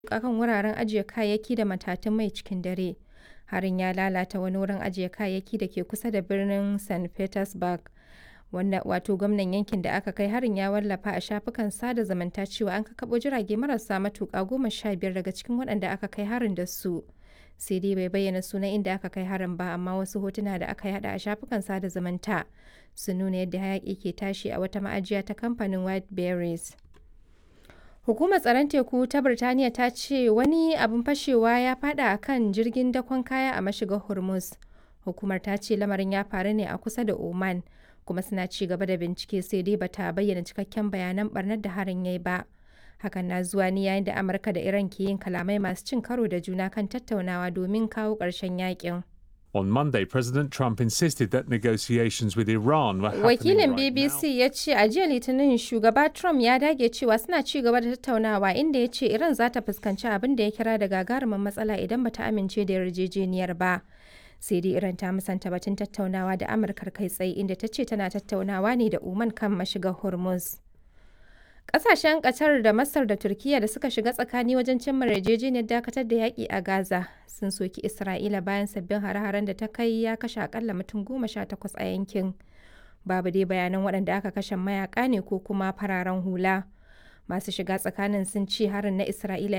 kan wuraren ajiye kayayyaki da matatun mai cikin dare. Harin ya lalata wani wurin ajiye kayayyaki da ke kusa da birnin St. Petersburg. Wanda wato gwamnan yankin da aka kai harin ya wallafa a shafukan sada zumunta cewa an kakkaɓo jirage marasa matuƙa goma sha biyar daga cikin waɗanda aka kai harin da su. Sai dai bai bayyana sunan inda aka kai harin ba amma wasu hotuna da aka yada a shafukan sada zumunta sun nuna yadda hayaƙi ke tashi a wata ma'ajiya ta kamfanin White Berries. Hukumar tsaron teku ta Birtaniya ta ce wani abin fashewa ya fada a kan jirgin dakon kaya a mashigar Hormuz. Hukumar ta ce lamarin ya faru ne a kusa da Oman, kuma suna ci gaba da bincike sai dai bata bayyana cikakken bayanan barnar da harin yayi ba. Hakan na zuwa ne yayin da Amurka da Iran ke yin kalamai masu cin karo da juna kan tattaunawa domin kawo ƙarshen yakin. On Monday, President Trump insisted that negotiations with Iran were happening Wakilin right BBC now. ya ce a jiya Litinin shugaba Trump ya dage cewa suna ci gaba da tattaunawa inda ya ce Iran za ta fuskanci abin da ya kira da gagarumin matsala idan bata amince da yarjejeniyar ba. Sai dai Iran ta musanta batun tattaunawa da Amurkar kai tsaye inda ta ce tana tattaunawa ne da Oman kan mashigar Hormuz. Ƙasashen Qatar da Masar da Turkiyya da suka shiga tsakani wajen cimma yarjejeniyar dakatar da yaƙi a Gaza sun soki Isra'ila bayan sabbin hare-haren da ta kai ya kashe akalla mutum goma sha takwas a yankin. Babu dai bayanan waɗanda aka kashe mayaka ne ko kuma fararen hula. Masu shiga tsakanin sun ce harin na Isra'ila